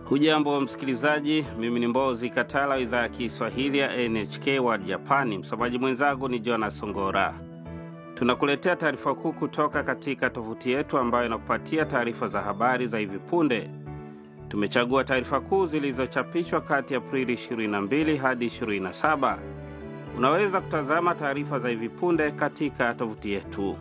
Hujambo msikilizaji, mimi ni Mbozi Katala, idhaa ya Kiswahili ya NHK World Japani. Msomaji mwenzangu ni Jonas Songora. Tunakuletea taarifa kuu kutoka katika tovuti yetu ambayo inakupatia taarifa za habari za hivi punde. Tumechagua taarifa kuu zilizochapishwa kati ya Aprili 22 hadi 27. Unaweza kutazama taarifa za hivi punde katika tovuti yetu.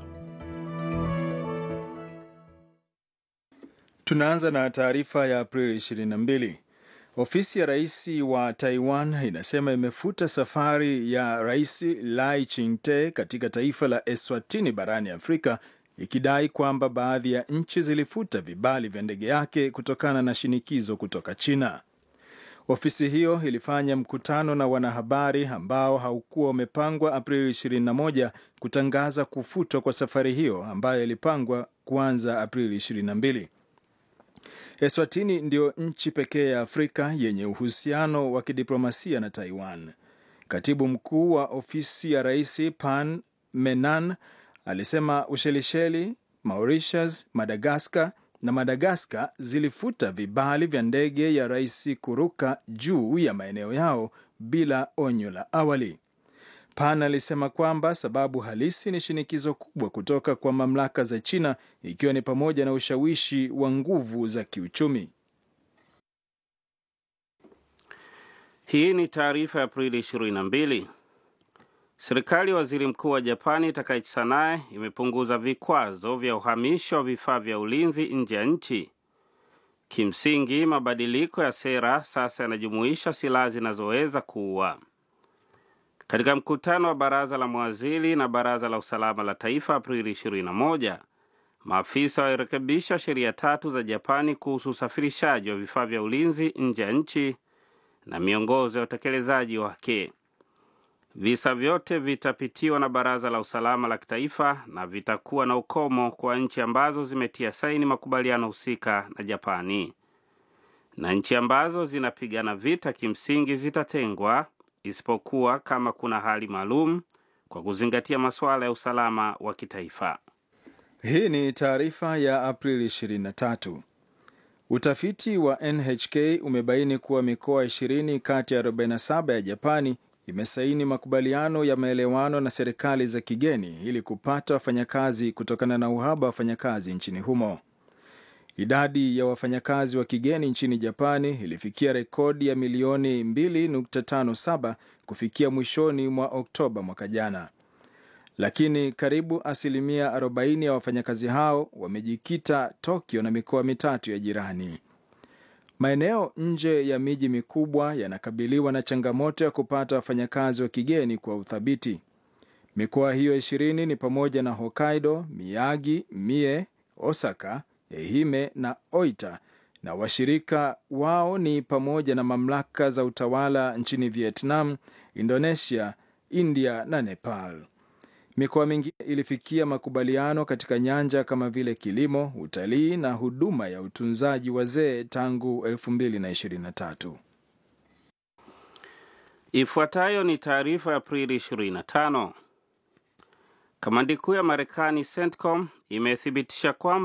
Tunaanza na taarifa ya Aprili 22. Ofisi ya rais wa Taiwan inasema imefuta safari ya Rais Lai Ching-te katika taifa la Eswatini barani Afrika ikidai kwamba baadhi ya nchi zilifuta vibali vya ndege yake kutokana na shinikizo kutoka China. Ofisi hiyo ilifanya mkutano na wanahabari ambao haukuwa umepangwa Aprili 21 kutangaza kufutwa kwa safari hiyo ambayo ilipangwa kuanza Aprili 22. Eswatini ndiyo nchi pekee ya Afrika yenye uhusiano wa kidiplomasia na Taiwan. Katibu mkuu wa ofisi ya rais Pan Menan alisema Ushelisheli, Mauritius, Madagaskar na Madagaskar zilifuta vibali vya ndege ya rais kuruka juu ya maeneo yao bila onyo la awali. Pan alisema kwamba sababu halisi ni shinikizo kubwa kutoka kwa mamlaka za China ikiwa ni pamoja na ushawishi wa nguvu za kiuchumi. Hii ni taarifa ya Aprili 22. Serikali ya waziri mkuu wa Japani Takaichi Sanae imepunguza vikwazo vya uhamisho wa vifaa vya ulinzi nje ya nchi. Kimsingi, mabadiliko ya sera sasa yanajumuisha silaha zinazoweza kuua. Katika mkutano wa baraza la mawaziri na baraza la usalama la taifa Aprili 21, maafisa walirekebisha sheria tatu za Japani kuhusu usafirishaji wa vifaa vya ulinzi nje ya nchi na miongozo ya utekelezaji wake. Visa vyote vitapitiwa na baraza la usalama la kitaifa na vitakuwa na ukomo kwa nchi ambazo zimetia saini makubaliano husika na Japani, na nchi ambazo zinapigana vita kimsingi zitatengwa isipokuwa kama kuna hali maalum kwa kuzingatia masuala ya usalama wa kitaifa. Hii ni taarifa ya Aprili 23. Utafiti wa NHK umebaini kuwa mikoa 20 kati ya 47 ya Japani imesaini makubaliano ya maelewano na serikali za kigeni ili kupata wafanyakazi kutokana na uhaba wa wafanyakazi nchini humo. Idadi ya wafanyakazi wa kigeni nchini Japani ilifikia rekodi ya milioni 2.57 kufikia mwishoni mwa Oktoba mwaka jana, lakini karibu asilimia 40 ya wafanyakazi hao wamejikita Tokyo na mikoa mitatu ya jirani. Maeneo nje ya miji mikubwa yanakabiliwa na changamoto ya kupata wafanyakazi wa kigeni kwa uthabiti. Mikoa hiyo ishirini ni pamoja na Hokkaido, Miyagi, Mie, Osaka, Ehime na Oita, na washirika wao ni pamoja na mamlaka za utawala nchini Vietnam, Indonesia, India na Nepal. Mikoa mingine ilifikia makubaliano katika nyanja kama vile kilimo, utalii na huduma ya utunzaji wazee tangu 2023. Ifuatayo ni taarifa ya Aprili 25. Kamandi kuu ya Marekani CENTCOM imethibitisha kwamba